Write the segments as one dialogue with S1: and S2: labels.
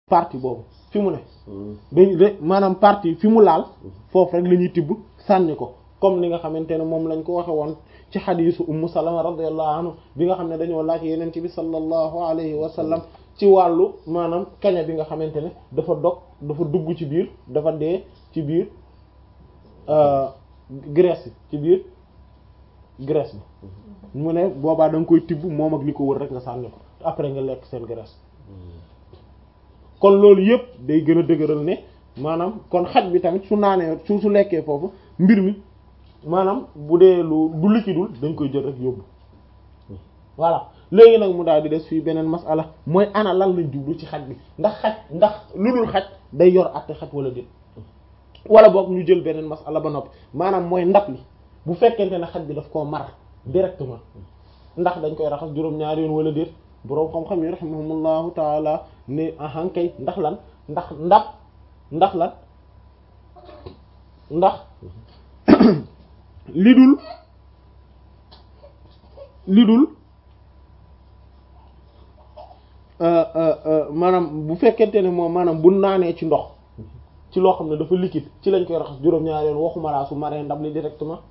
S1: partie boobu fi mu ne dañ de maanaam partie fi mu laal foofu rek la ñuy tibb sànni ko comme ni nga xamante ne moom lañ ko waxe woon ci xadiisu ummu salama radiyallahu anhu bi nga xam ne dañoo laaj yeneen ci bi sallallahu alayhi wa sallam ci wàllu maanaam kaña bi nga xamante ne dafa dog dafa dugg ci biir dafa dee ci biir graisse bi ci biir graisse bi mu ne boobaa da nga koy tibb moom ak li ko wër rek nga sànni ko après nga lekk seen graisse kon loolu yëpp day gën a dëgëral ne maanaam kon xaj bi tamit su naanee su su lekkee foofu mbir mi maanaam bu dee lu du liquidul dañ koy jël rek yóbbu voilà léegi nag mu daal di des fii beneen masala mooy ana lan lañ jublu ci xaj bi ndax xaj ndax lu dul xaj day yor àtte xaj wala déet wala boog ñu jël beneen masala ba noppi maanaam mooy ndab li bu fekkente ne xaj bi daf koo mar directement ndax dañ koy raxas juróom-ñaari yoon wala déet boroom xam-xam yi rahimahumullahu taala ne ahankay ndax lan ndax ndab ndax lan ndax li dul li dul maanaam bu fekkente ne moom maanaam bu naanee ci ndox ci loo xam ne dafa liquide ci lañ koy raxas juróom-ñaari yoon waxuma laa su maree ndab li directement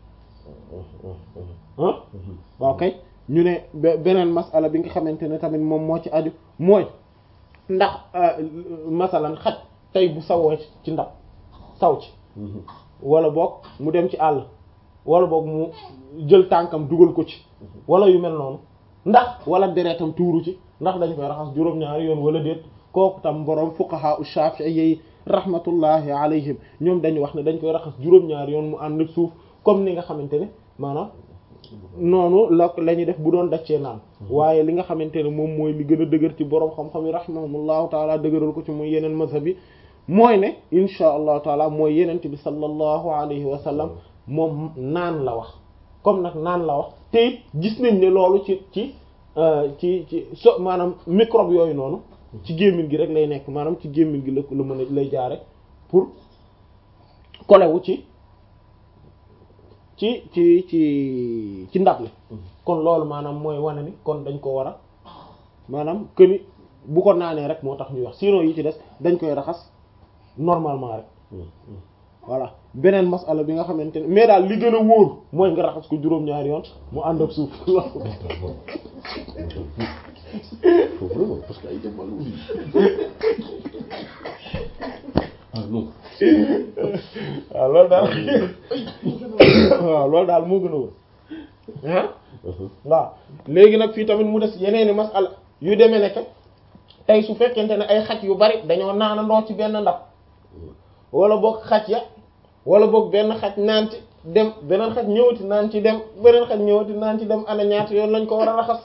S1: ah waaw kay ñu ne beneen masala bi nga xamante ne tamit moom moo ci aju mooy ndax masalan xaj tey bu sawoo ci ndab saw ci wala boog mu dem ci àll wala boog mu jël tànkam dugal ko ci wala yu mel noonu ndax wala deretam tuuru ci ndax dañ koy raxas juróom-ñaari yoon wala déet kooku tam boroom fuqaha u shafi'i rahmatullahi alayhim ñoom dañu wax ne dañ koy raxas juróom-ñaari yoon mu ànd ak suuf comme ni nga xamante ne maanaam noonu la la ñuy def bu doon daccee naan waaye li nga xamante ne moom mooy li gën a dëgër ci boroom xam-xam yi rahimahumullahu taala dëgëral ko ci muy yeneen mazhab yi mooy ne insha allahu taala mooy yenent bi sallallahu alayhi wa sallam moom naan la wax comme nag naan la wax te it gis nañ ne loolu ci ci ci ci so maanaam microbe yooyu noonu ci gémmiñ gi rek lay nekk maanaam ci gémmiñ gi la la mën a lay jaare pour kolewu ci ci ci ci ci ndab li kon loolu maanaam mooy wane ni kon dañ ko war a maanaam këni bu ko naanee rek moo tax ñuy wax sinon yi ci des dañ koy raxas normalement rek voilà beneen masala bi nga xamante ne mais daal li gën a wóor mooy nga raxas ko juróom-ñaari yoon mu ànd ak suuf
S2: vraiment parce que ay dem wàllu ah non
S1: waaw loolu daal waaw loolu daal moo gën a wóor ah waaw léegi nag fii tamit mu des yeneeni masala yu demee nekk tey su fekkente ne ay xaj yu bari dañoo naanandoo ci benn ndab wala boog xaj ya wala boog benn xaj naan ci dem beneen xaj ñëwati naan ci dem beneen xaj ñëwati naan ci dem ana ñaata yoon lañ ko war a raxas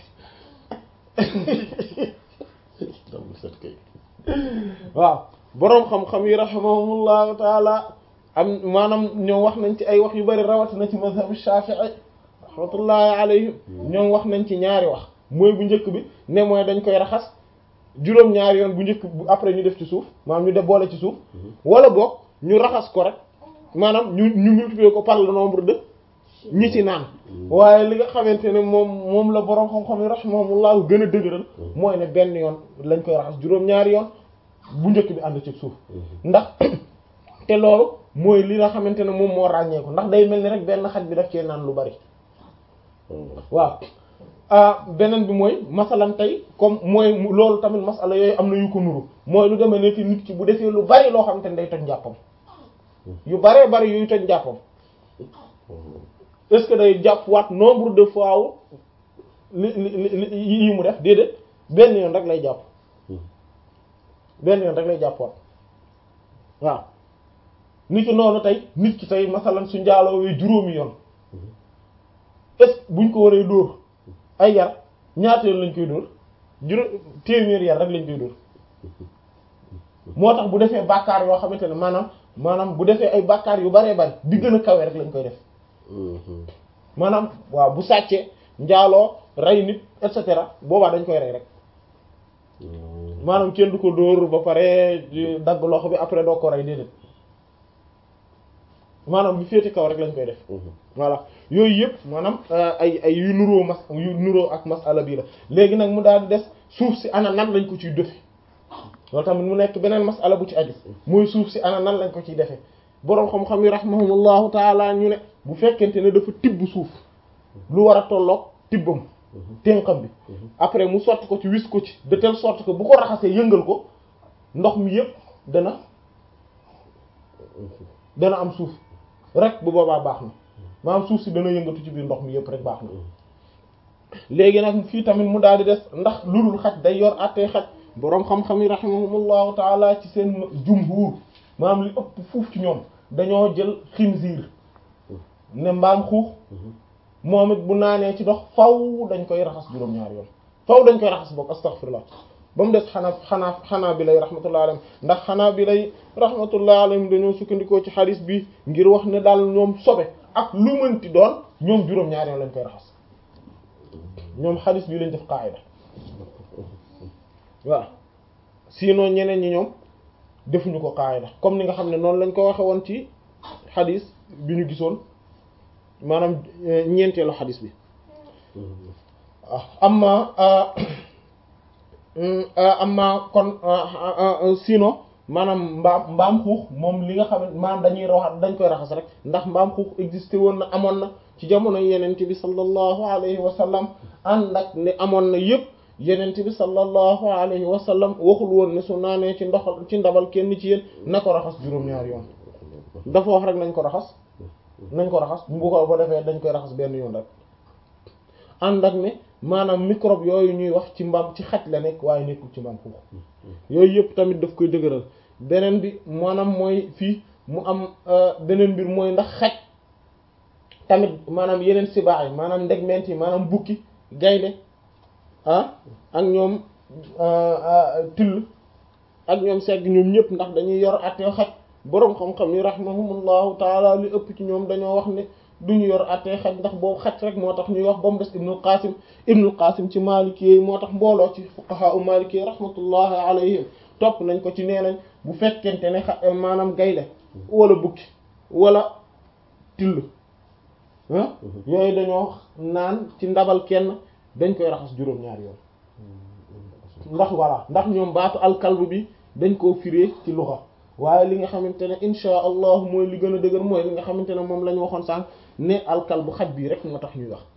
S1: waaw boroom xam-xam yi rahimahumullahu taala am maanaam ñoom wax nañ ci ay wax yu bari rawatina ci mazhab Shafi'i rahmatullahi alayhim ñoom wax nañ ci ñaari wax mooy bu njëkk bi ne mooy dañ koy raxas juróom-ñaari yoon bu njëkk bu après ñu def ci suuf maanaam ñu def boole ci suuf wala boog ñu raxas ko rek maanaam ñu ñu multiplier ko par le nombre de ñi ci naan waaye li nga xamante ne moom moom la boroom xam-xam yi rahimahumullahu gën a dëgëral mooy ne benn yoon lañ koy raxas juróom-ñaari yoon bu njëkk bi ànd ci suuf ndax te loolu mooy li nga xamante ne moom moo ràññeeku ndax day mel ni rek benn xaj bi daf cee naan lu bari waaw ah beneen bi mooy masalan tey comme mooy loolu tamit masala yooyu am na yu ko nuru mooy lu demee nekk nit ki bu defee lu bari loo xamante ne day toj njàppam yu baree bari yuy toj njàppam est-ce que day jàpp waat nombre de fois wu li li li yi mu def déedéet benn yoon rek lay jàpp benn yoon rek lay jàpp waat waaw nit ki noonu tey nit ki tey masalan su njaaloowee juróomi yoon est-ce que buñ ko waree dóor ay yar ñaata yoon lañ koy dóor juróom téeméer yar rek lañ koy dóor moo tax bu defee bàkkaar yoo xamante ne maanaam maanaam bu defee ay bàkkaar yu baree bari di gën a kawe rek lañ koy def maanaam waaw bu sàccee njaaloo rey nit et cetera boobaa dañ koy rey rek maanaam kenn du ko dóor ba pare dagg loxo bi après doo ko rey déedéet maanaam bi féete kaw rek lañ koy def voilà yooyu yëpp maanaam ay ay yu nuroo mas yu nuroo ak masala bii la léegi nag mu daal di des suuf si ana nan lañ ko ciy dëfe loolu tamit mu nekk beneen masala bu ci aju mooy suuf si ana nan lañ ko ciy defee boroom xam-xam yi rahimahumullahu taala ñu ne bu fekkente ne dafa tibb suuf lu war a tolloog tibbam ténqam bi après mu sotti ko ci wis ko ci de telle sorte que bu ko raxasee yëngal ko ndox mi yëpp dana dana am suuf rek bu boobaa baax na maanaam suuf si dana yëngatu ci biir ndox mi yëpp rek baax na léegi nag fii tamit mu daal di des ndax lulul xaj day yor àttee xaj boroom xam-xam yi rahimahumullahu taala ci seen jumhur maanaam li ëpp fuuf ci ñoom dañoo jël xinziir ne mbaam xuux moom it bu naanee ci dox faw dañ koy raxas juróom-ñaari yoon faw dañ koy raxas boog astaghfirullah ba mu des xanaa xanaa xanaa bi lay rahmatullah alayhim ndax xanaa bi lay rahmatullah alayhim dañoo sukkandikoo ci xadis bi ngir wax ne daal ñoom sobe ak lu mënti doon ñoom juróom-ñaari yoon lañ koy raxas ñoom xadis bi lañ def qaida waaw sinon ñeneen ñi ñoom defuñu ko qaida comme ni nga xam ne noonu lañ ko waxe woon ci xadis bi ñu gisoon maanaam ñeenteelu xadis bi ah amma amma kon sinon maanaam mbaam mbaam xuux moom li nga xam ne maanaam dañuy raxas dañ koy raxas rek ndax mbaam xuux existé woon na amoon na ci jamono yenente bi sallallahu alayhi wa sallam ànd ak ne amoon na yëpp yenente bi sallallahu alayhi wa sallam waxul woon ne su naanee ci ndox ci ndabal kenn ci yéen na ko raxas juróom-ñaari yoon dafa wax rek nañ ko raxas nañ ko raxas bu ko ba defee dañ koy raxas benn yoon rek ànd ak ne maanaam microbe yooyu ñuy wax ci mbaam ci xaj la nekk waaye nekkul ci mbaam xuux yooyu yëpp tamit daf koy dëgëral beneen bi maanaam mooy fii mu am beneen mbir mooy ndax xaj tamit maanaam yeneen sibaax yi maanaam ndegment yi maanaam bukki gaynde ah ak ñoom till ak ñoom segg ñoom ñëpp ndax dañuy yor attee xaj boroom xam-xam yi rahimahumullahu taala li ëpp ci ñoom dañoo wax ne duñu yor attee xaj ndax boobu xaj rek moo tax ñuy wax ba mu des ibnul qasim ibnul qasim ci maliki yi moo tax mbooloo ci fuqaha u maliki yi rahmatullahi alayhim topp nañ ko ci nee nañ bu fekkente ne xa maanaam gaynde wala bukki wala till ah yooyu dañoo naan ci ndabal kenn dañ koy raxas juróom-ñaari yoon ndax voilà ndax ñoom baatu alkalbu bi dañ koo firee ci luxa waaye li nga xamante ne insha allah mooy li gën a dëgër mooy li nga xamante ne moom la ñu waxoon sànq ne alkalbu xaj bii rek moo tax ñuy wax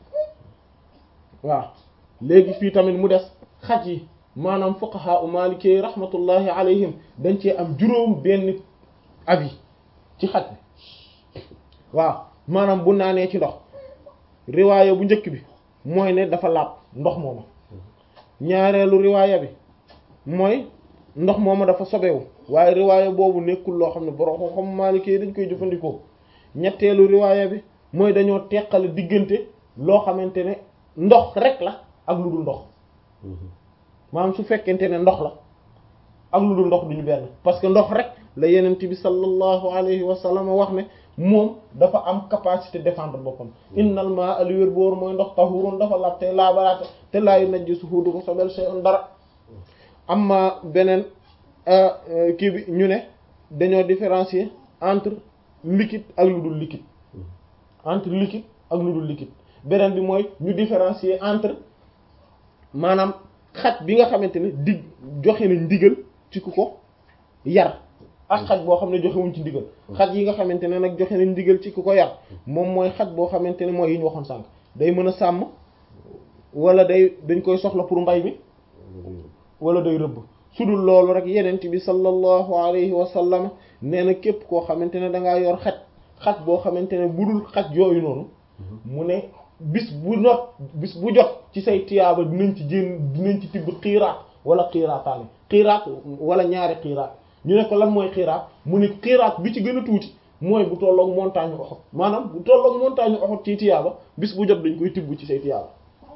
S1: waaw léegi fii tamit mu des xaj yi maanaam fuqaha u maliki rahmatullahi alayhim dañ cee am juróom benn avis ci xaj bi waaw maanaam bu naanee ci ndox riwaaya bu njëkk bi mooy ne dafa laab ndox mooma ñaareelu riwaaya bi mooy ndox mooma dafa sobewu waaye riwaaya boobu nekkul loo xam ne borom xam Maliki dañ koy jëfandikoo ñetteelu riwaaya bi mooy dañoo teqale diggante loo xamante ne ndox rek la ak lu dul ndox maanaam su fekkente ne ndox la ak lu dul ndox duñu benn parce que ndox rek la yenent bi sallallahu alayhi wa sallam wax ne moom dafa am capacité défendre boppam innal maa li wér boor mooy ndox tahurun dafa laab te laabalaate te laayu najjisuhu du ko sobel shay'un dara amma beneen kii bi ñu ne dañoo différencier entre liquide ak lu dul liquide entre liquide ak lu dul liquide beneen bi mooy ñu différencier entre maanaam xaj bi nga xamante ne dig joxe nañ ndigal ci ku ko yar ak xaj boo xam ne joxewuñ ci ndigal xaj yi nga xamante ne nag joxe nañ ndigal ci ku ko yar moom mooy xaj boo xamante ne mooy yi ñu waxoon sànq day mën a sàmm wala day dañ koy soxla pour mbay mi wala day rëbb su dul loolu rek yenent bi sallallahu alayhi wa sallam nee na képp koo xamante ne dangaa yor xaj xaj boo xamante ne bu dul xaj yooyu noonu mu ne bis bu not bis bu jot ci say tiyaaba dinañ ci jéem dinañ ci tibb xiiraat wala xiiraataani xiiraat wala ñaari xiiraat ñu ne ko lan mooy xiiraat mu ne xiiraat bi ci gën a tuuti mooy bu tolloog montagne Uhud maanaam bu tolloog montagne Uhud ci tiyaaba bis bu jot dañ koy tibb ci say tiyaaba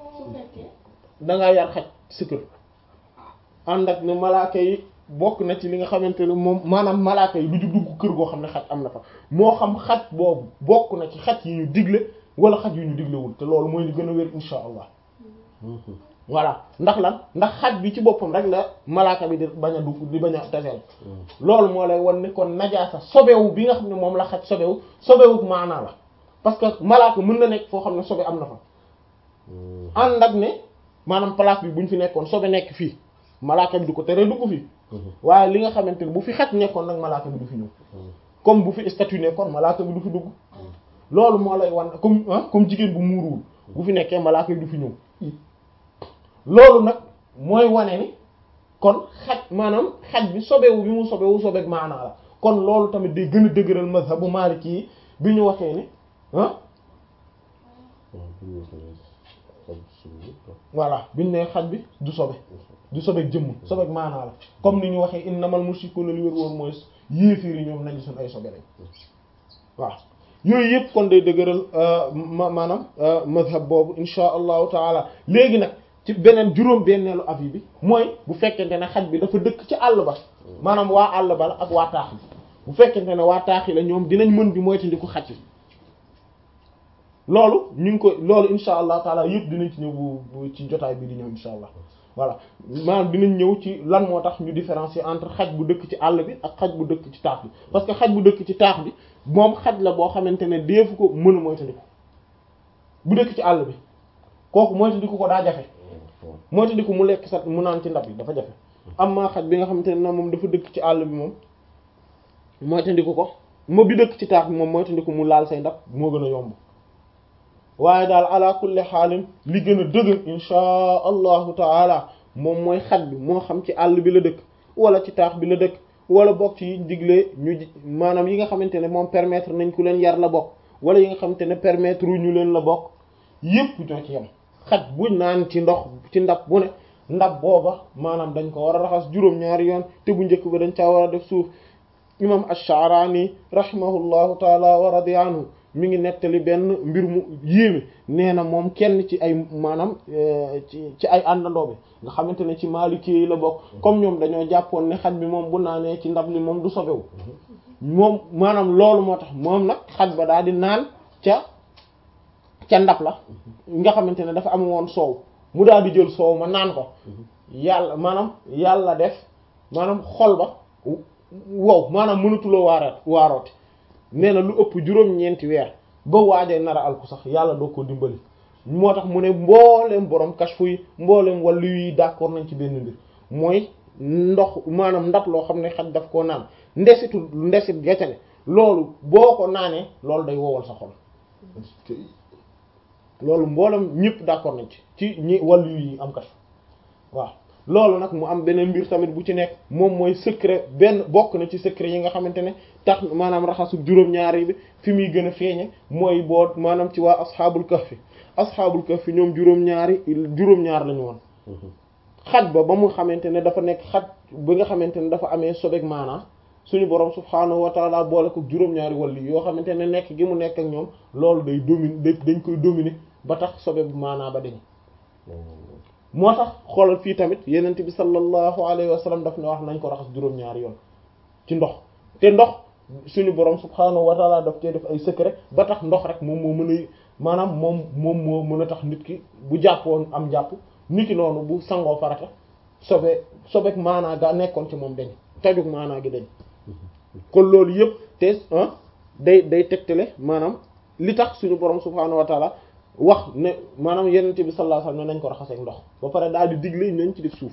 S1: dangaa yar xaj sa kër ànd ak ne malaaka yi bokk na ci li nga xamante ne moom maanaam malaaka yi du ñu dugg kër goo xam ne xaj am na fa moo xam xaj boobu bokk na ci xaj yi ñu digle wala xaj yu ñu diglewul te loolu mooy li gën a wér insha allah voilà ndax lan ndax xaj bi ci boppam rek la malaaka bi di bañ a dugg di bañ a taseel loolu moo lay wan ne kon najaasa sobewu bi nga xam ne moom la xaj sobewu sobewu maanaa la parce que malaaka mën na nekk foo xam ne sobe am na fa ànd ak ne maanaam place bi buñ fi nekkoon sobe nekk fii malaaka bi du ko tere dugg fi waaye li nga xamante ne bu fi xaj nekkoon nag malaaka bi du fi ñëw comme bu fi statut nekkoon malaaka bi du fi dugg loolu moo lay wan comme comme jigéen bu muuruwul bu fi nekkee malaaka bi du fi ñëw loolu nag mooy wane ni kon xaj maanaam xaj bi sobewu bi mu sobewu sobeek maanaa la kon loolu tamit day gën a dëgëral mazhabu maliki yi bi ñu waxee ni ah voilà bi ñu ne xaj bi du sobe du sobeek jëmm sobeek maanaa la comme ni ñu waxee innamal mushrikuuna li wér wóor mooy yéefiir yi ñoom nañu suñ ay sobe lañ waaw yooyu yëpp kon day dëgëral ma maanaam mazhab boobu insha allahu taala léegi nag ci beneen juróom benneelu avis bi mooy bu fekkente ne xaj bi dafa dëkk ci àll ba maanaam waa àll ba la ak waa taax bi bu fekkente ne waa taax yi la ñoom dinañ mën di moytandiku xaj bi loolu ñu ngi ko loolu insha allah taala yëpp dinañ ci ñëw bu ci jotaay bi di ñëw insha allah voilà maanaam dinañ ñëw ci lan moo tax ñu différencier entre xaj bu dëkk ci àll bi ak xaj bu dëkk ci taax bi parce que xaj bu dëkk ci taax bi moom xaj la boo xamante ne deefu ko mën a moytandiku bu dëkk ci àll bi kooku moytandiku ko daa jafe moytandiku mu lekk sat mu naan ci ndab yi dafa jafe am maa xaj bi nga xamante ne moom dafa dëkk ci àll bi moom moytandiku ko moo bi dëkk ci taax bi moom moytandiku mu laal say ndab moo gën a yomb waaye daal ala kulli xaalin li gën a dëgër inchaa allahu taala moom mooy xaj bi moo xam ci àll bi la dëkk wala ci taax bi la dëkk wala bokk ci yiñ diglee ñu maanaam yi nga xamante ne moom permettre nañ ku leen yar la bokk wala yi nga xamante ne permettre ñu leen la bokk yépp ñoo ci yem xaj buñ naan ci ndox ci ndab bu ne ndab booba maanaam dañ ko war a raxas juróom-ñaari yoon te bu njëkk ba dañ caa war a def suuf imam ash-Sha'rani rahimahullahu taala wa radiya anhu mi ngi nettali benn mbir mu yéeme nee na moom kenn ci ay maanaam ci ci ay àndandoo bi nga xamante ne ci Maliki yi la bokk comme ñoom dañoo jàppoon ne xaj bi moom bu naanee ci ndab li moom du sobewu moom maanaam loolu moo tax moom nag xaj ba daal di naan ca ca ndab la nga xamante ne dafa am woon soow mu daal di jël soow ma naan ko yàlla maanaam yàlla def maanaam xol ba wow maanaam mënatuloo waareet waarooti nee na lu ëpp juróom-ñeenti weer ba waajee nara alku sax yàlla doo ko dimbali moo tax mu ne mbooleem borom kashfu yi mbooleem wàllu yi d'accord nañ ci benn mbir mooy ndox maanaam ndab loo xam ne xaj daf koo naan ndesitu ndesit gacale loolu boo ko naanee loolu day wowal sa xol loolu mboolem ñëpp d'accord nañ ci ci ñi wàllu yi am kashfu waaw loolu nag mu am beneen mbir tamit bu ci nekk moom mooy secret benn bokk na ci secret yi nga xamante ne tax maanaam raxasu juróom-ñaari bi fi muy gën a feeñe mooy boo maanaam ci waa asxaabul kahfi asxaabul kahfi ñoom juróom-ñaari juróom-ñaar lañu woon xaj ba ba mu xamante ne dafa nekk xaj bi nga xamante ne dafa amee sobeg maanaa suñu borom subhaanahu wa taala boole ko juróom-ñaari wàlli yoo xamante ne nekk gi mu nekk ak ñoom loolu day dominer dañ koy dominer ba tax sobe bu maanaa ba dañ moo tax xoolal fii tamit yenent bi sallallahu alayhi wa sallam daf ne wax nañ ko raxas juróom-ñaari yoon ci ndox te ndox suñu borom subhaanahu wa taala daf cee def ay secret ba tax ndox rek moom moo mën a maanaam moom moom moo mën a tax nit ki bu jàppoon am jàpp nit ki noonu bu sangoo farata sobe sobeek maanaa ga nekkoon ci moom dañ tajug maanaa gi dañ kon loolu yëpp te day day tegtale maanaam li tax suñu borom subhaanahu wa taala wax ne maanaam yenente bi sallallahu alayhi wasallam ne nañ ko raxaseeg ndox ba pare daal di digle nañ ci def suuf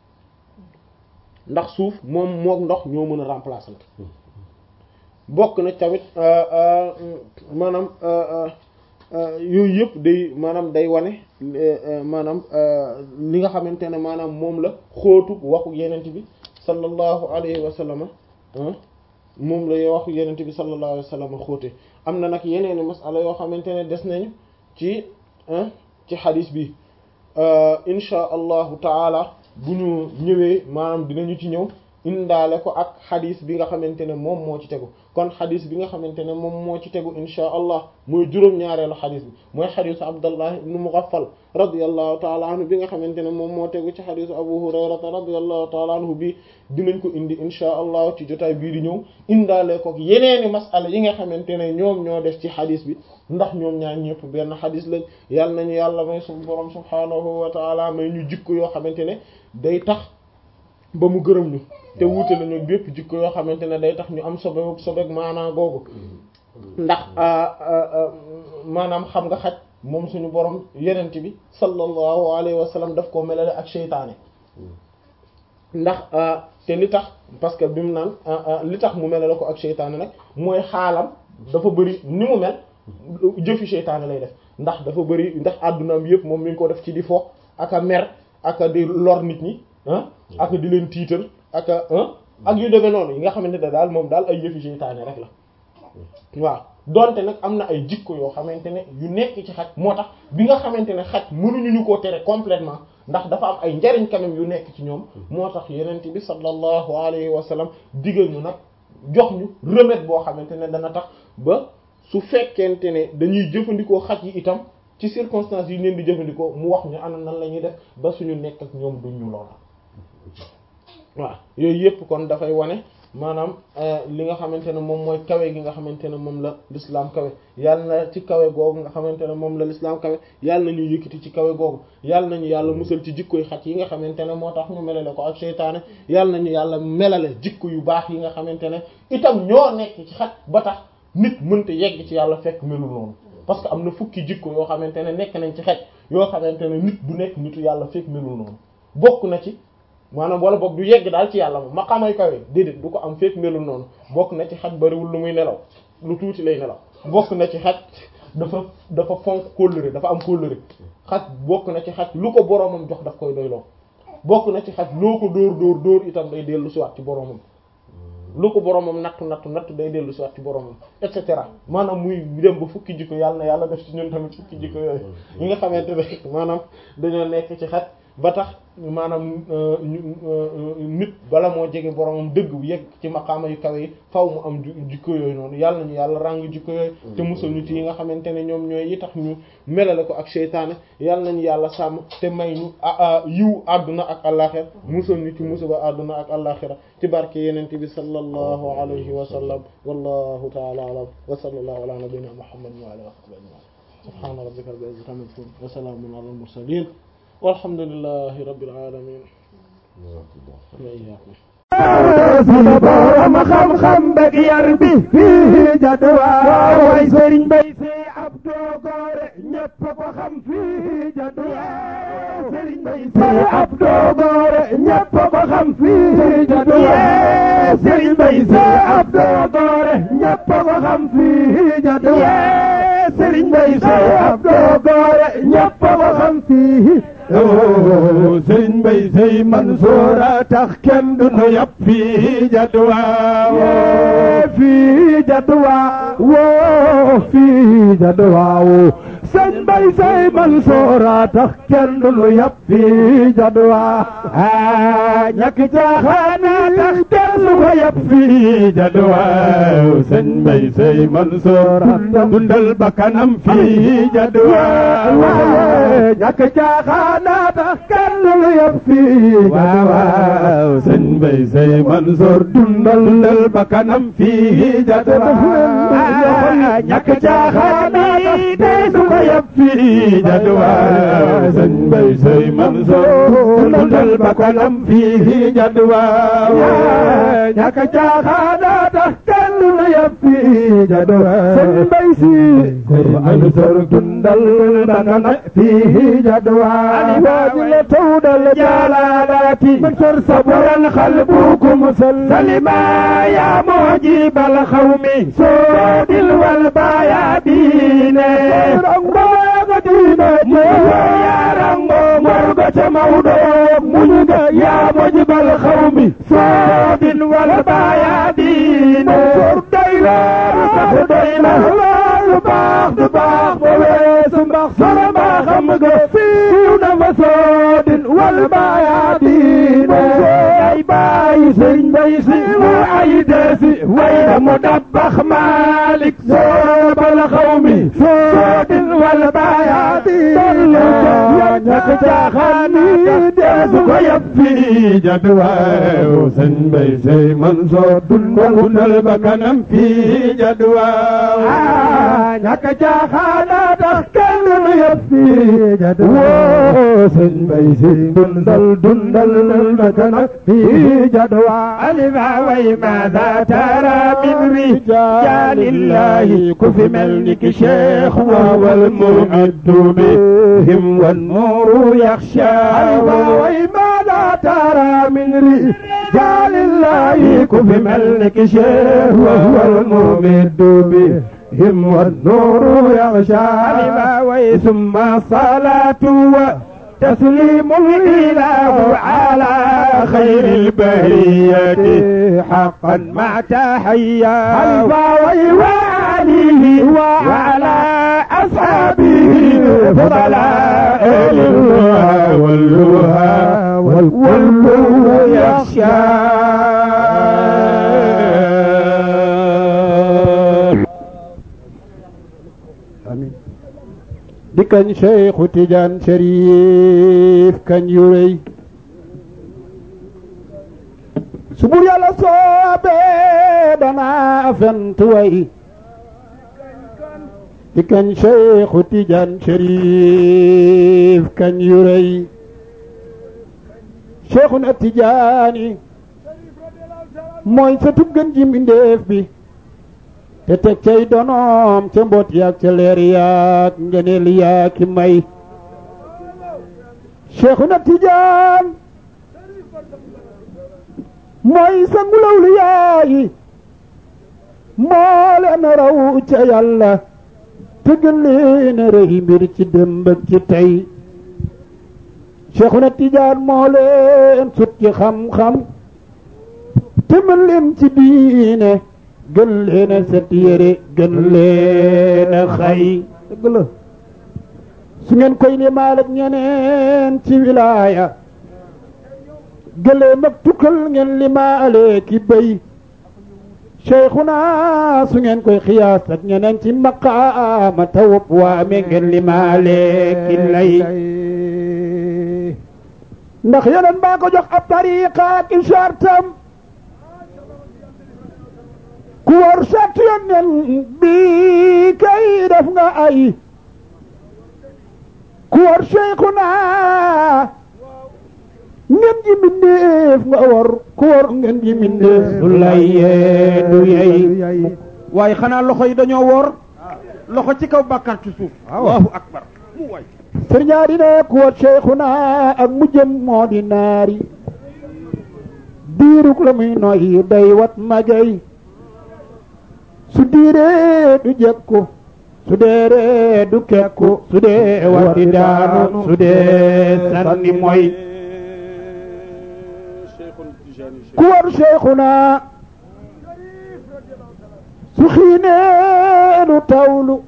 S1: ndax suuf moom mook ndox ñoo mën a remplacer bokk na tamit maanaam yooyu yëpp day maanaam day wane maanaam li nga xamante ne maanaam moom la xóotu waxu yenente bi sallallahu alayhi wa sallam moom la waxu yenente bi sallallahu alayhi wa sallam xóote am na nag yeneeni masala yoo xamante ne des nañu ci ci xadis bi insha allahu taala bu ñu ñëwee maanaam dinañu ci ñëw indaale ko ak xadis bi nga xamante ne moom moo ci tegu kon xadis bi nga xamante ne moom moo ci tegu insha allah mooy juróom-ñaareelu xadis bi mooy xadisu abdallah ibnu mughaffal radiallahu taala anhu bi nga xamante ne moom moo tegu ci xadisu abu hurayrata radiallahu taala anhu bi dinañ ko indi insha allah ci jotaay bii di ñëw indaale ko yeneeni masala yi nga xamante ne ñoom ñoo def ci xadis bi ndax ñoom ñaar ñëpp benn xadis lañ yàlla nañu yàlla may suñu borom subhaanahu wa taala may ñu jikko yoo xamante ne day tax ba mu gërëm ñu te wuute nañu bépp jikko yoo xamante ne day tax ñu am sobe sobeek maanaa googu ndax maanaam xam nga xaj moom suñu borom yenent bi sallallahu alayhi wa sallam daf koo melale ak seytaane ndax te li tax parce que bi mu naan li tax mu mel la ko ak seytaane nag mooy xaalam dafa bëri ni mu mel jëfi seytaane lay def ndax dafa bëri ndax àddunaam yëpp moom mi ngi ko def ci di fo ak a mer ak a di lor nit ñi ah ak di leen tiital ak a ak yu demee noonu yi nga xamante ne daal moom daal ay jëfi seytaane rek la waaw donte nag am na ay jikko yoo xamante ne yu nekk ci xaj moo tax bi nga xamante ne xaj mënuñu ñu koo tere complètement ndax dafa am ay njariñ quand même yu nekk ci ñoom moo tax yenent bi sallallahu alayhi wa sallam digal ñu nag jox ñu remède boo xamante ne dana tax ba su fekkente ne dañuy jëfandikoo xaj yi itam ci circonstances yi leen di jëfandikoo mu wax ñu ana nan la ñuy def ba suñu nekk ak ñoom duñ ñu loola waaw yooyu yëpp kon dafay wane maanaam li nga xamante ne moom mooy kawe gi nga xamante ne moom la l'islam kawe yàlla na ci kawe googu nga xamante ne moom la l'islam kawe yàlla na ñu yëkkati ci kawe googu yàlla nañu yàlla musal ci jikkoy xaj yi nga xamante ne moo tax ñu melale ko ak seytaane yàlla nañu yàlla melale jikko yu baax yi nga xamante ne itam ñoo nekk ci xaj ba tax nit mënta yegg ci yàlla fekk melul noonu parce que am na fukki jikko yoo xamante ne nekk nañ ci xaj yoo xamante ne nit du nekk nitu yàlla fekk melul noonu bokk na ci maanaam wala boog du yegg daal ci yàlla moom maqaamay kawe déedéet du ko am fekk melul noonu bokk na ci xaj bariwul lu muy nelaw lu tuuti lay nelaw bokk na ci xaj dafa dafa fonk kóllëre dafa am kóllëre xaj bokk na ci xaj lu ko boroomam jox daf koy doyloo bokk na ci xaj loo ko dóor dóor dóor itam day dellu si waat ci boroomam lu ko boroomam nattu nattu nattu day dellu si waat ci boroomam et cetera maanaam muy dem ba fukki jikko yàlla na yàlla def ci ñun tamit fukki jikko yooyu yi nga xamante ne maanaam dañoo nekk ci xaj ba tax maanaam nit bala moo jege boromam dëgg bu yegg ci maqaama yu kawe yi faw mu am jikko yooyu noonu yàlla nañu yàlla ràng jikko yooyu te musal ñu ci yi nga xamante ne ñoom ñooy yi tax ñu melale ko ak seytaane yàlla nañu yàlla sàmm te may ñu yiw àdduna ak àllaxira musal ñu ci musiba àdduna ak àllaxira ci barke yenente bi sallallahu alayhi wa sallam wallahu ta'ala a'lam wa sallallahu ala nabiyyina muhammadin wa alihi wa sahbihi ajma'in subhana rabbika rabbil izzati amma yasifun wa salamun ala al mursalin walhamdulillahi rabbil alamin
S3: sunu borom xam-xam bëgg yar bi fii jadwa way sëriñ bay si Abdou Gore ñëpp ko xam fii jadwa sëriñ bay si Abdou Gore ñëpp ko xam fii jadwa sëriñ bay si Abdou Gore ñëpp ko xam fii jadwa sëriñ bay si Abdou Gore ñëpp ko xam fii oo sëriñ Mbay Sey Mansour a tax kenn du nu yàpp fii jadwa woo fii jadwa woo fii jadwa woo sëriñ Mbay Sey Mansour a tax kenn du nu yàpp fii jadwa ah ñàkk caaxaana tax kenn du ko yàpp fii jadwa sëriñ Mbay Sey Mansour a dundal bakkanam fii jadwa ñàkk caaxaana naa tax kenn lu yëpp fii waaw waaw sëñ Mbay Sey Mansour dundal dundal ba kanam fii jadwa ñàkk caaxaan yi tey du ko yëpp fii jadwa sëñ Mbay Sey Mansour dundal ba kanam fii jadwa ñàkk caaxaan tax kenn lu yëpp fii jadwa sëñ Mbay Sey Mansour dundal ba kanam fii jadwa واجل تود الجلالات مكسر صبرا قلبكم سلما يا معجب القوم سود والبيادين يا رنگو مرغة مودو منغا يا معجب القوم سود والبيادين منصور دايلا دايلا lu baax du baax ba weesu mbax solo maa xam nga siiw na ma soodin wal baayaadin ay bàyyi sëñ bay si mu ay deesi way na mu dabbax maalik soobal xaw mi soodin wal baayaadin yaa ñàkk caaxaan ni deesu ko yab fii jadwaaw sëñ bay sey man soo dundal ba kanam fii jadwaaw ñàkk caaxaana tax kenn lu yëpp fii jadwa woo sëñ bay si dundal dundal ba kanam fii jadwa alifa way maada tara min rijalillahi ku fi mel ni ki cheikh waawal muaddu bihim wan nuuru yaxsha alifa way maada ماذا ترى من رجال الله كف ملك شيخ وهو الممد بهم والنور يغشى لما ثم الصلاة تسليم الإله على خير البرية حقا مع تحيا حلفا وعليه وعلى أصحابه فضلاء الله واللها والكل يخشى آمين di kañ Cheikhu Tidiane Chérif kañ yu rëy su bur yàlla soobee danaa fent way di kañ Cheikhu Tidiane Chérif kañ yu rëy Cheikhuna Tidiane mooy sa tuggan ji mbindéef bi te teg cay donoom ca mboot yaag ca leer yaag ngeneel yaag ki may Cheikhuna Tijaan mooy sa ngulaw li yaayi moo leen raw ca yàlla te gën leen a rëy mbir ci démb ak ci tey Cheikhuna Tijaan moo leen sut ci xam-xam te mën leen ci diine gën leen a set yére gën leen a xay dëgg la su ngeen koy limaal ak ñeneen ci wilaaya gëlee mag tukkal ngeen limaale ki béy Cheikhuna su ngeen koy xiyaas ak ñeneen ci maqaama tawub waame ngeen limaale ki lay ndax yeneen baa ko jox ab tariqa ak ishartam ku war sat yonen bi kay def nga ay ku war Cheikhuna ngeen ji mbindeef nga war ku war ngeen ji mbindeef du lay yee du yey
S4: waaye xanaa loxo yi dañoo woor loxo ci kaw bàkkaar ci suuf allahu akbar mu waay
S3: sëriñaa di ne ku war Cheikhuna ak mujjëm moo di naari diiruk la muy noy day wat magay su diiree du jekku su deeree du kekku su dee wati daanu su dee sanni moy ku war Cheikhuna su xiinee du tawlu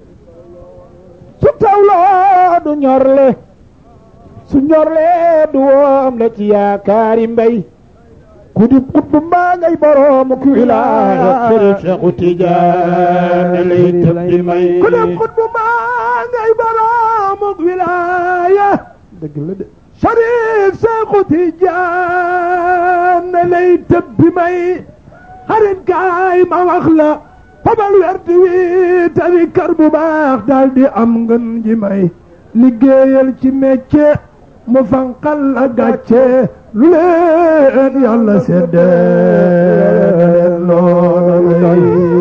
S3: su tawloo du ñorle su ñorle du woom le ci yaakaari mbay ku di xutbu mbaa ngay boroomu ku wilaaya sëriñ Seexu Tijaan lay tëb di may ku di xutbu mbaa ngay boroomu ku wilaaya dëgg la de sëriñ Seexu Tijaan lay tëb di may xarit kaay ma wax la fabal werdi wi tari kar bu baax daal di am ngën ji may liggéeyal ci métier mu fanqal la gàcce lu leen yàlla seddee loolu lay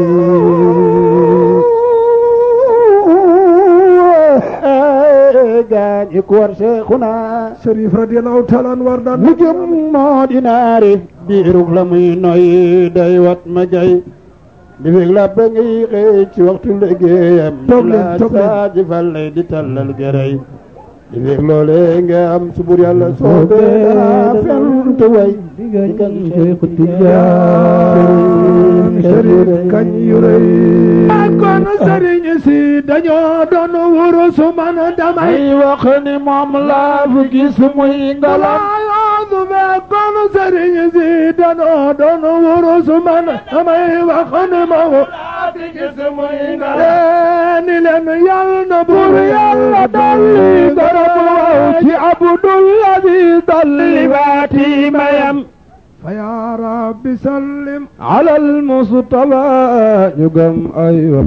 S3: gaañi ku war Cheikhuna Sharif radiyallahu taala an war daan mu jëm moo di naari biirug la muy noy day wat ma jay di fekk la ba ngay xëy ci waxtu liggéeyam toog leen toog leen saa ji fal lay di tallal gërëy di fekk loolee nga am subur yàlla soobee dara fent way di kan Cheikhu Tijaan Sharif kañ yu rëy kon sëriñ si dañoo doon wurus man damay wax ni moom laa fi gis muy ngalam du fekkoon sëriñ si dañoo doon wurus man damay wax ni moom laa fi gis muy ngalam ni leen yàlla na buur yàlla dolli garab waaw ci abdulladi dolli baati mayam فيا رب سلم على المصطفى يقم أيوة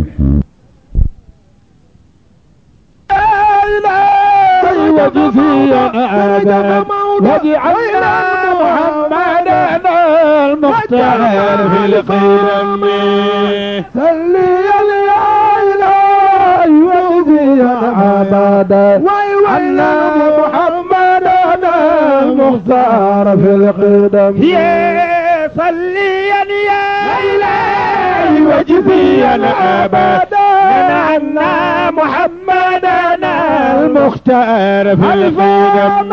S3: وجزيا أبدا واجعلنا محمدا المختار في الخير صلي يا إلهي وجزيا أبدا واجعلنا محمدا المختار في القدم
S4: يا صليا يا
S3: إلهي وجزيا أبدا
S4: من عنا محمدنا
S3: المختار في القدم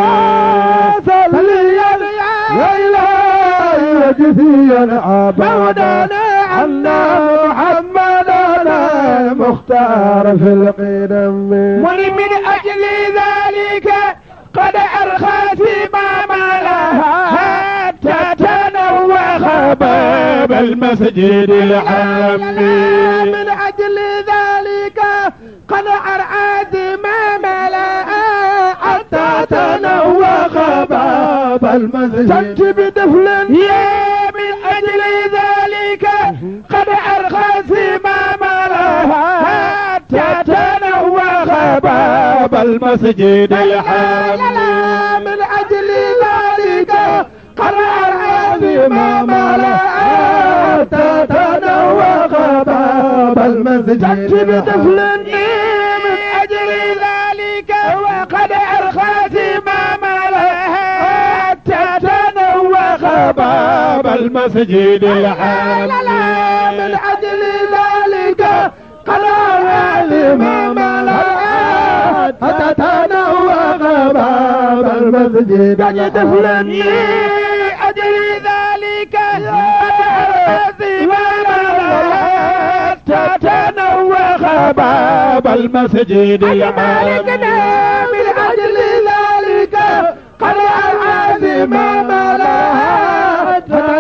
S3: صليا يا إلهي وجزيا أبدا عنا محمدنا المختار في القدم
S4: ومن أجل ذلك قد أرخى سمام لها حتى تنوخ باب المسجد الحرام
S3: من أجل ذلك قد أرعى زمام لها حتى تنوخ باب المسجد بدفل
S4: يا من أجل ذلك قد أرخى سمام لها حتى تنوخ باب المسجد الحرام
S3: من أجل ذلك قد أرعى زمام لها حتى تنوخ باب المسجد بدفل
S4: من أجل ذلك وقد أرخى زمام لها حتى تنوخ باب المسجد الحرام
S3: من أجل ذلك قد أرعى زمام لها حتى تنوخ باب المسجد بدفل
S4: من أجل ذلك قد أرخى زمام لها حتى تنوخ باب المسجد الحرام
S3: من أجل ذلك قد أرعى زمام لها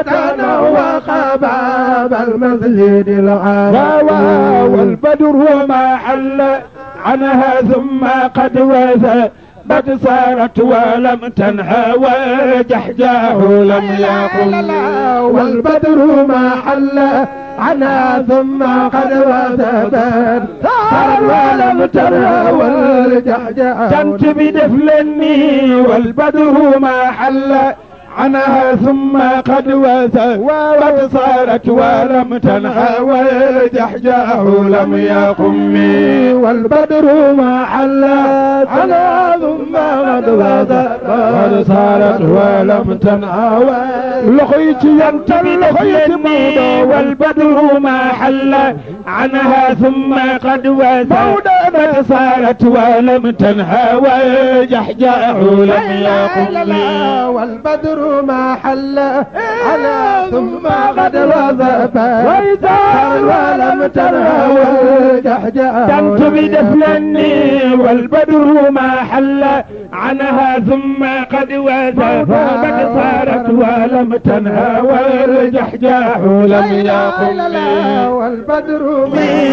S3: تتنوخ باب المسجد الحرام
S4: والبدر ما حل عنها ثم قد وثى قد صارت ولم تنهى وجحجاه لم يقل
S3: والبدر ما حل عنها ثم قد وثبت صار ولم ترى والجحجاء
S4: كنت بدفلني والبدر ما حل عنها ثم قد وثى وقد صارت ولم تنهى والجحجاه لم يقم
S3: والبدر ما حل على ثم قد
S4: قد صارت ولم تنهى
S3: لقيت ينت لقيت
S4: لخيتني والبدر ما حل عنها ثم قد وثى قد صارت ولم تنهى والجحجاه لم يقم
S3: والبدر ما حل على ثم قد وثب وإذا ولم ترى والجحجاء
S4: كنت بدفلني والبدر ما حل عنها ثم قد وثى قد صارت ولم تنهى والجحجاح لم يقم
S3: والبدر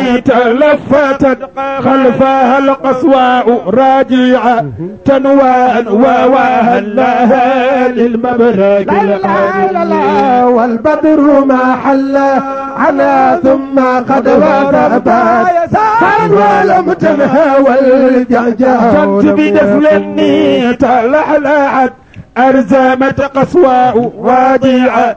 S4: تلفتت خلفها القصواء راجعة تنوان وواها لها للمبرق
S3: لا لا لا لا والبدر ما حل عنا ثم قد وثب صار ولم تنهى والجحجاء
S4: كنت بدفلني تلحلعت أرزمت قصواء واجعة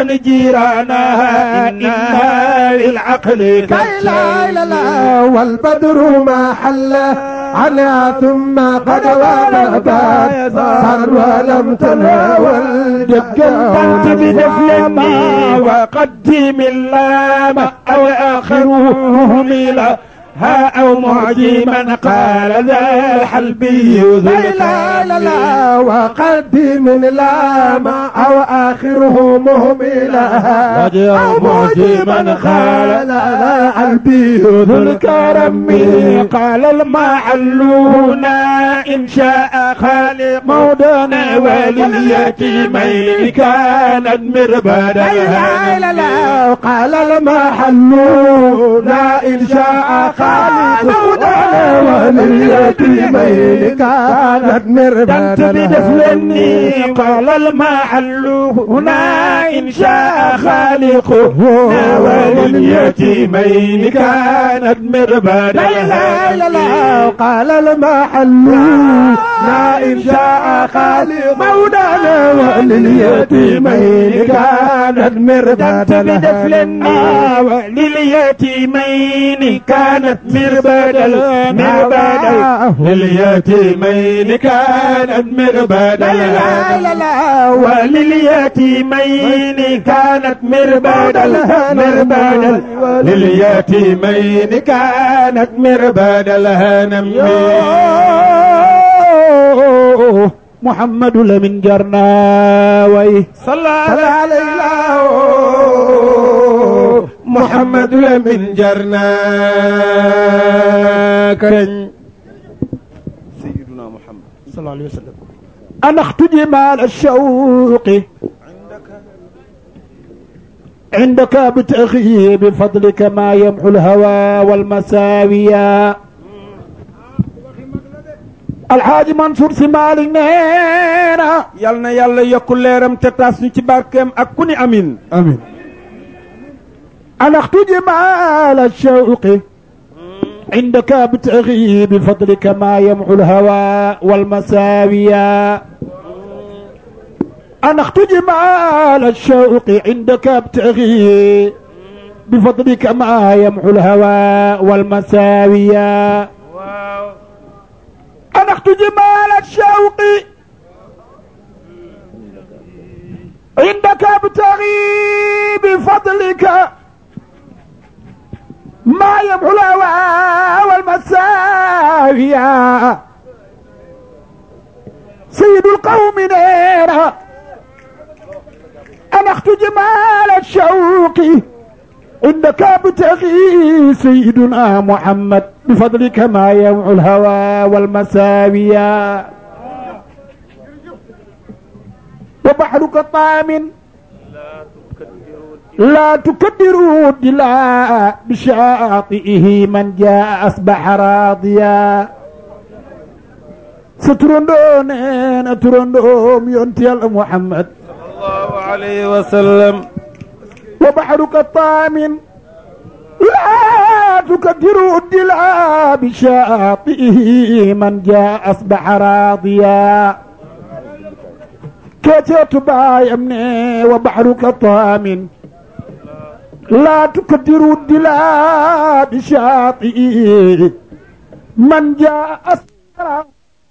S4: تنجيرانها إنا للعقل
S3: لا لا لا والبدر ما حل عنا ثم قد وثب صار ولم تنهى والجحجاء
S4: كنت بدفلني وقدم اللام أو آخره مهملا ها أو معجما قال ذا الحلبي ذو
S3: لا لا لا لا وقدم اللام او اخره مهملا او معجما قال لا قلبي
S4: ذو الكرم قال المعلون إن شاء خالق مودنا ولليتيمين كانت مربدا
S3: لا لا لا قال المحلون ان شاء خالقنا ولليتيمين كانت مربدا
S4: كنت بدفلني قال المحل هنا إن شاء خالقنا ولليتيمين كانت مربدا
S3: لا لا لا لا قال المحل إن شاء خالق مولانا ولليتيمين كانت مربادا لها
S4: لليتيمين
S3: كانت مربادا مربادا لليتيمين كانت مربادا
S4: لا لا لا
S3: ولليتيمين كانت مربادا مربادا لليتيمين كانت مربادا الهنم
S4: محمد لمن جرناوي
S3: صلى عليه محمد لمن جرنا كرن
S4: سيدنا محمد صلى الله عليه وسلم أنا اختجم على الشوق عندك بتأخي بفضلك ما يمحو الهوى والمساوية الحاج منصور si Malick nee na yal na yàlla yokk leeram te taas ñu ci barkeem ak ku ni amin amin أنا اختجم على الشوق عندك بتأغي بفضلك ما يمحو الهوى والمساوية أنا اختجم على الشوق عندك بتأغي بفضلك ما يمحو الهوى والمساوية أنا اختجم على الشوق عندك ابتغي بفضلك ما يمحو الهوى والمساوية سيد القوم نيرا أنا اختجم على الشوق عندك ابتغي سيدنا محمد بفضلك ما يمحو الهوى والمساوية وبحرك طام لا تكدروا الدلاء بشاطئه من جاء أصبح راضيا سترندون ترندوم ينتي محمد
S3: الله عليه وسلم
S4: وبحرك طام لا تكدروا الدلاء بشاطئه من جاء أصبح راضيا كتبت باي أمني وبحرك طام لا تكدروا الدلاء بشاطئه من جاء أصبح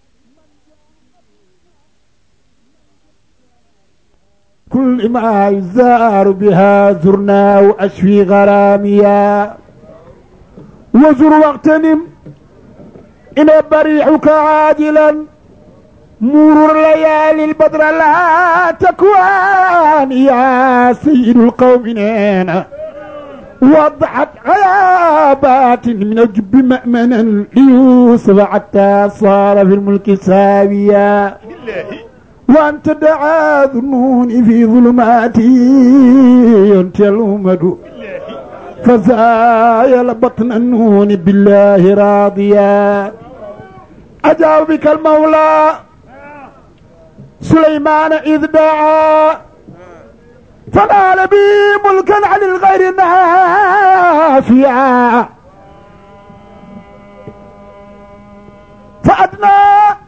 S4: كل ما يزار بها زرنا وأشفي غراميا وزر واغتنم إن بريحك عاجلا مرور ليالي البدر لا تكوان يا سيد القوم نينا وضحت غيابات من الجب مأمنا ليوسف حتى صار في الملك ساويا وأنت دعا ذنون في ظلماتي أنت الأمد فزايل بطن النون بالله راضيا أجاب بك المولى سليمان إذ دعا فنال بي ملكا عن الغير نافيا فأدنى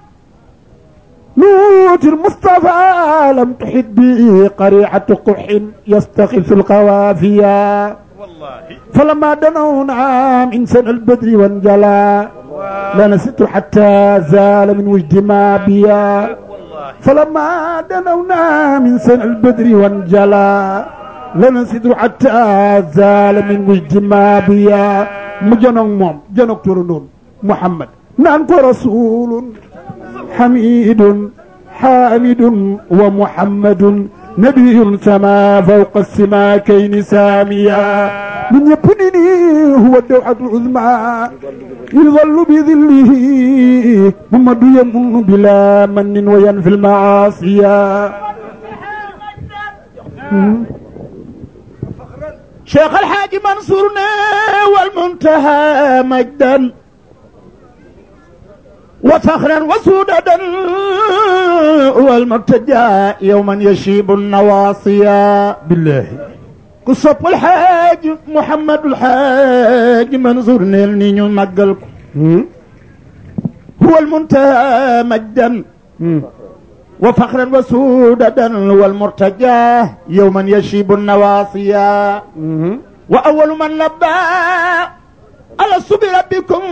S4: نوت المصطفى لم تحد به قريعة قح يستخف القوافيا فلما دنونا من سنة البدر وانجلى لنسيت حتى زال من وجد ما بيا فلما دنونا من سنة البدر وانجلى لنسيت حتى زال من وجد ما بيا مجنون موم جنوك ترنون محمد نانكو رسول حميد حامد ومحمد نبي سما فوق السماكين ساميا من يبنني هو الدوحة العظمى يظل بظله محمد يمن بلا من وينفي المعاصي شيخ الحاج منصورنا والمنتهى مجدا وفخرا وسودا والمرتجى يوما يشيب النواصيا بالله قصب الحاج محمد الحاج منظور نيل نينو مقلكم والمنتهى مجدا وفخرا وسودا والمرتجى يوما يشيب النواصيا وأول من لبى ألست بربكم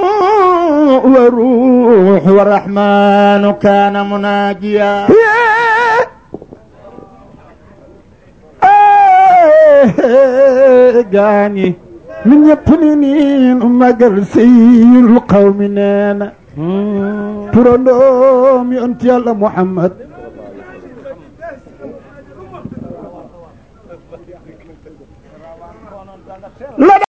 S4: والروح والرحمن كان مناجيا gaañi min ñëpp ni niin magal seyul qawmi neena turandoom yonent yàlla muhammad la